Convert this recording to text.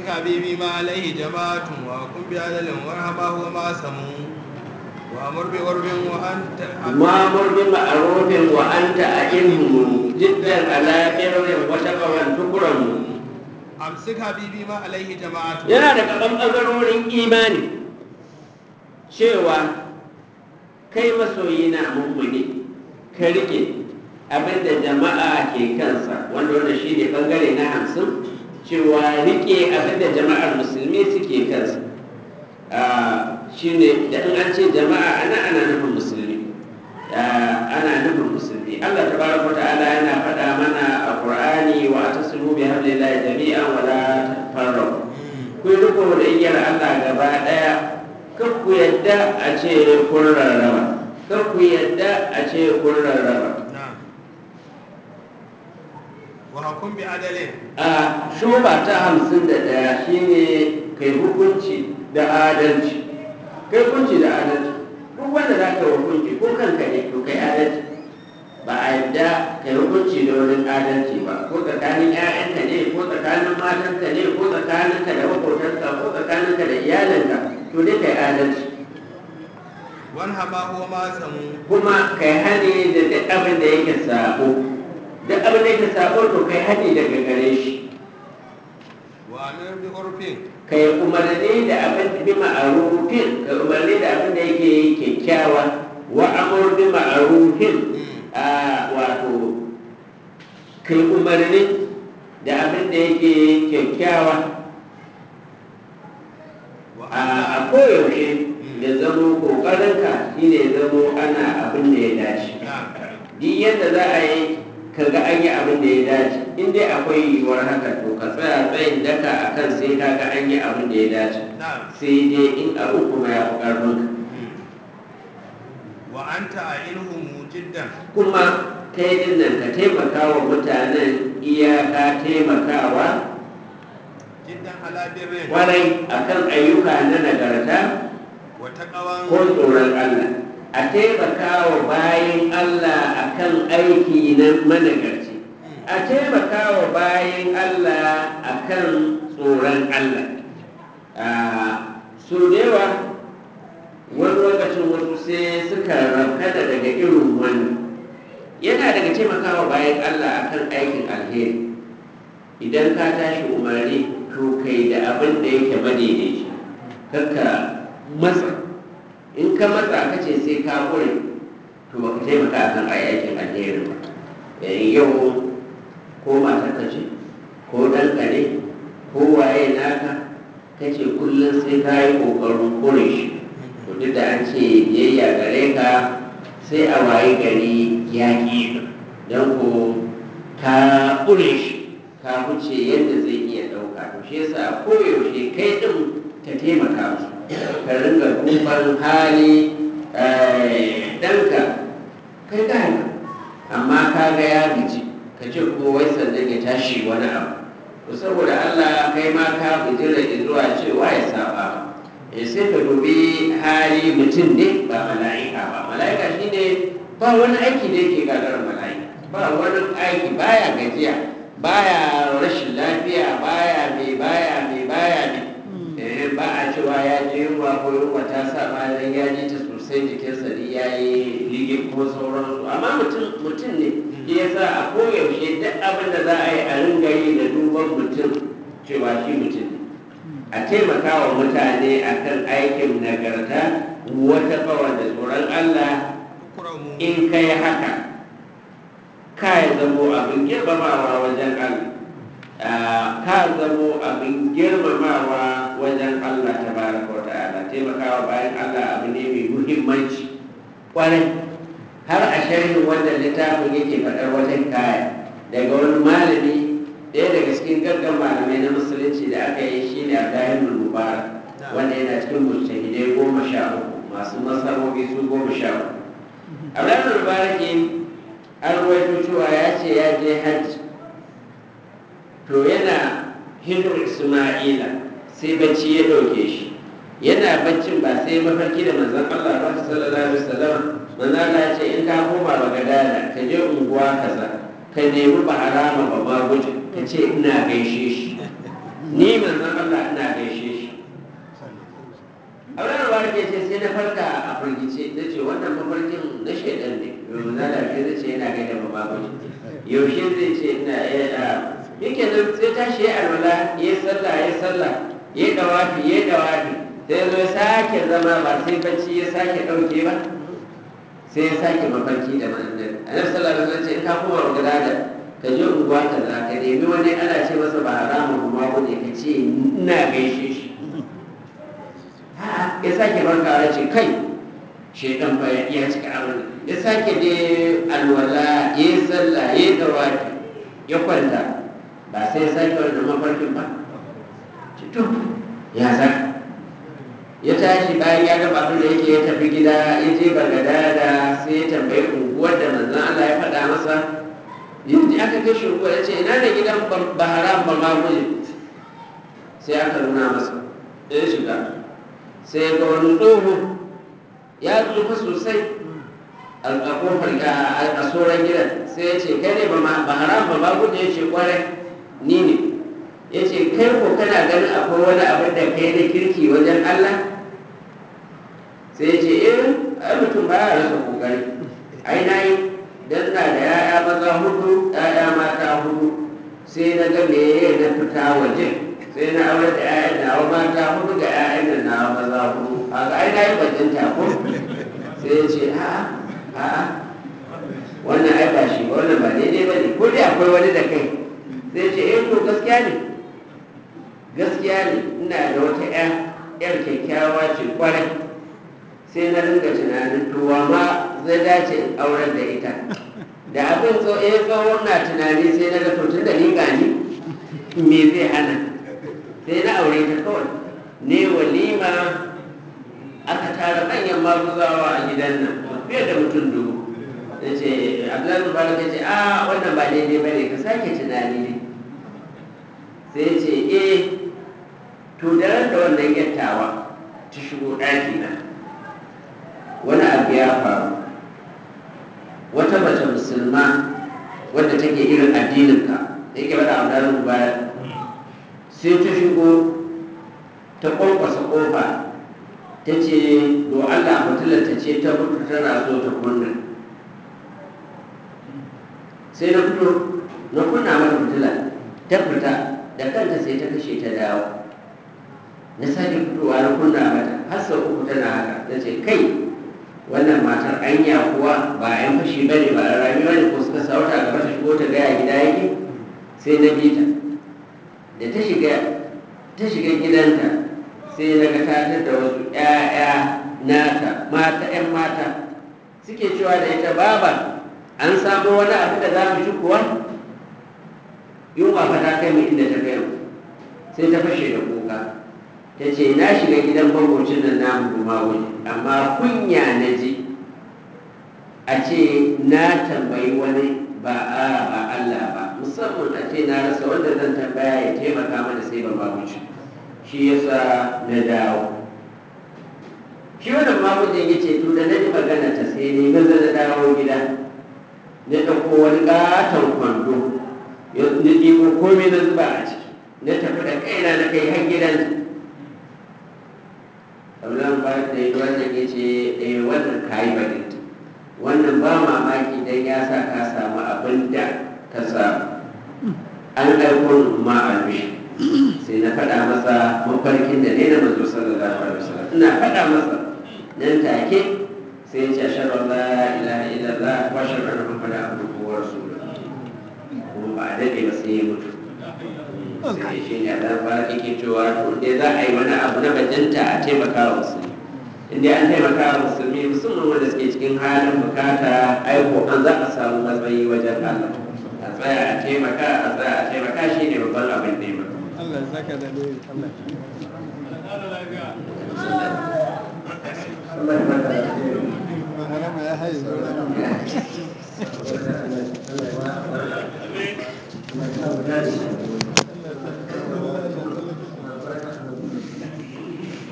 أمسك حبيبي ما عليه جماعة وكن بعدل وارحمه وما سموا وأمر بعرف وأنت ma'amur bi ma'arufin wa anta a ilmu jiddan ala birrin wa taqwan tukran أمسك حبيبي ما عليه جماعة yana daga ɓangarorin imani cewa kai masoyi na mummuni ka rike abinda jama'a ke kansa wanda wanda shi ne ɓangare na hamsin cewa rike abinda jama'ar musulmi suke kansa shi ne da in an ce jama'a ana ana nufin musulmi ana nufin musulmi Allah tabaraka ta'ala yana faɗa mana a Qur'ani wa tasmu bi hablillahi jami'an wa la tafarraqu ku yi riko da igiyar Allah gaba ɗaya kar ku yadda a ce kun rarraba kar ku yadda a ce kun rarraba نعم وحكم بعدل a shoba ta hamsin da ɗaya shine kai hukunci da adalci kai hukunci da adalci duk wanda za ka hukunci ko kanka ne to kai adalci ba a yadda kai hukunci da wani adalci ba ko tsakanin 'ya'yanka ne ko tsakanin matanka ne ko tsakaninka da makotanka ko tsakaninka da iyalinka to dai kai adalci وارحمه وما سموا kuma kai hani da duk abin da yake sabo duk abin da yake sabo to kai hani daga gare shi وأمر بعرف ka yi umarni da abin bi ma'arufin ka yi umarni da abin da yake kyakkyawa wa amur bi ma'arufin a wato ka yi umarni da abin da yake kyakkyawa a وأنت a koyaushe da zamo kokarinka shine zamo ana abin da ya dace نعم duk yadda za a yi ka ga an yi abin da ya dace in dai akwai yiwuwar haka to ka tsaya tsayin daka a kan sai ka ga an yi abin da ya dace نعم sai dai in abu kuma ya fi ƙarfinka وأنت أعينهم جدا kuma kai din nan ka taimaka wa mutanen iyaka taimakawa جدا على بر kwarai akan ayyuka na nagarta وتقوى ko tsoron Allah a taimaka wa bayan Allah akan aiki na managarci a taimaka wa bayan Allah akan tsoron Allah su da yawa wani lokacin wasu sai suka rankada daga irin wannan yana daga taimakawa bayan Allah akan aikin alheri idan ka tashi umarni to kai da abin da yake madaidaici kakka matsa in ka matsa ka ce sai ka kure to baka taimaka akan aikin alheri ba yayin yau ko matar ka ce ko ɗanka ne ko waye naka kace kullum sai ka yi ƙoƙarin kure shi to duk da an ce biyayya gare ka sai a waye gari ya ƙi don ko ka kure shi ka wuce yadda zai iya ɗauka to shi yasa koyaushe kai ɗin ka taimaka musu ka ringa duban hali ɗanka kai ka haifa amma ka ga ya gaji ka ce kuma wai sannan ya tashi wani abu to saboda Allah kai ma ka bijira zuwa cewa ya saba eh sai ka dubi hali mutum ne ba mala'ika ba mala'ika shine ba wani aiki da yake gagarar mala'ika ba wani aiki baya gajiya baya rashin lafiya baya mai baya mai baya mai eh ba a cewa ya je yunwa ko yunwa ta sa ma dan ya ji ta sosai jikinsa ne ya yi ligin ko sauransu amma mutum mutum ne shi yasa a koyaushe duk abin da za a yi a ringa yi da duban mutum cewa shi mutum ne a taimaka wa mutane akan aikin nagarta wata kawar da tsoron Allah أكرموا in kai haka ka ya zamo abin girmamawa wajen Allah Ah, ka zamo abin girmamawa wajen Allah ta baraka wa ta'ala taimakawa bayan Allah abu ne mai muhimmanci kwarai har a sharhin wannan littafin yake faɗar wata kaya daga wani malami ɗaya daga cikin gaggan malamai na musulunci da aka yi shi ne a dahin mubarak wanda yana cikin mujtahidai goma sha uku masu masarobi su goma sha uku Abraham Mubaraki an ruwaito cewa ya ce ya je hajji to yana hijir Isma'ila sai bacci ya ɗauke shi yana baccin ba sai mafarki da manzon Allah ba sallallahu alaihi wasallam manzon Allah ya ce in ka koma Bagadada ka je unguwa kaza ka nemi baharama ba ma guje ka ce ina gaishe shi ni manzon Allah ina gaishe shi auren ruwa ke ce sai na farka a firgice na ce wannan mafarkin na shaidan ne yau na lafiya zai ce yana gaida ba babu yaushe zai ce ina ya yake nan sai tashi ya alwala ya yi sallah ya yi sallah ya yi dawafi ya yi dawafi sai zo ya sake zama ba sai bacci ya sake ɗauke ba sai ya sake mafarki da ma'anar annabi sallallahu alaihi wasallam ce in ka koma magana da ka je unguwa ka za ka nemi wani ana ce masa ba haramun kuma ko ne ka ce ina gaishe shi ya sake barkawa ya ce kai shekan fa ya cika abin ya sake je alwala ya yi sallah ya yi dawafi ya kwanta ba sai ya sake wannan mafarkin ba to ya saka ya tashi bayan ya gaba abin da yake ya tafi gida ya je bagada da sai ya tambayi unguwar da manzon Allah ya faɗa masa yanzu aka kai shi unguwar ya ce ina ne gidan baharam ba ma guje sai aka nuna masa ya shiga sai ya ga wani tsoho ya tsufa sosai a kofar a tsoron gidan sai ya ce kai ne baharam ba ma guje ya ce kwarai ni ne ya ce kai ko kana ganin akwai wani abin da kai na kirki wajen Allah sai ya ce eh ai mutum ba ya rasa kokari ai na yi dan na da ya'ya maza hudu ya'ya mata hudu sai na ga me na fita waje sai na aure da ya'yan nawa mata hudu ga ya'yan da nawa maza hudu a ga ai na yi bajinta ko sai ya ce a'a a'a wannan ai ba shi ba wannan ba daidai ba ne ko dai akwai wani da kai sai ce eh to gaskiya ne gaskiya ne ina da wata ƴa ƴar kyakkyawa ce kwarai sai na ringa tunanin tuwa ma zai dace in auren da ita da abin so eh tsawon na tunani sai na ga to tun da ni gani me zai hana sai na aure ta kawai ne walima aka tara manyan maguzawa a gidan nan fiye da mutum dubu da ce abdullahi mubarak ya ce a wannan ba daidai ba ne ka sake tunani ne sai ce eh to da ran da wannan yattawa ta shigo ɗaki na wani abu ya faru wata mace musulma wadda take irin addininka da yake bada abdullahi mubarak sai ta shigo ta kwankwasa kofa ta ce do allah mutular ta ce ta mutu tana so ta kunna sai na fito na kunna mata fitila ta fita da kanta sai ta kashe ta dawo na sake fitowa na kunna mata har sau uku tana haka ta ce kai wannan matar anya kuwa ba yan fashi ba ne ba a rami ba ne ko suka sauta gaba ta shigo ta gaya gida yake sai na bi ta da ta shiga ta shiga gidanta sai na ga ta da wasu 'ya'ya nata mata 'yan mata suke cewa da ita baba an samu wani abu da za mu ci kuwa yunwa fa ta kai mu inda ta kai sai ta fashe da kuka ta ce na shiga gidan bangocin nan namu guma wuri amma kunya na ji a ce na tambayi wani ba a ba Allah ba musamman a ce na rasa wanda zan tambaya ya taimaka mana sai ban maguci shi yasa na dawo shi wannan magujin ya ce to da na ji magana ta sai ne maza na dawo gida na ɗauko wani ƙaton kwando na ɗigo komai na zuba a ciki na tafi da kaina na kai har gidan Abdullahi ba da yi wannan ya ce eh wannan kayi bane wannan ba mamaki dan ya sa ka samu abin da ka samu an aiko ma albishi sai na faɗa masa mafarkin da ne na manzo sallallahu alaihi wasallam ina faɗa masa nan take sai ya ce ashhadu an la ilaha illallah wa ashhadu anna muhammadan abduhu wa rasuluhu kuma ba a dade ba sai ya mutu sai shi ne da fara yake cewa to dai za a yi wani abu na bajanta a taimaka wa musulmi inda an taimaka wa musulmi musamman wanda suke cikin halin bukata aiko an za a samu matsayi wajen Allah a tsaya a taimaka a tsaya a taimaka shi ne babban abin nema Allah ya saka da ne Allah Allah ya bada harama ya haye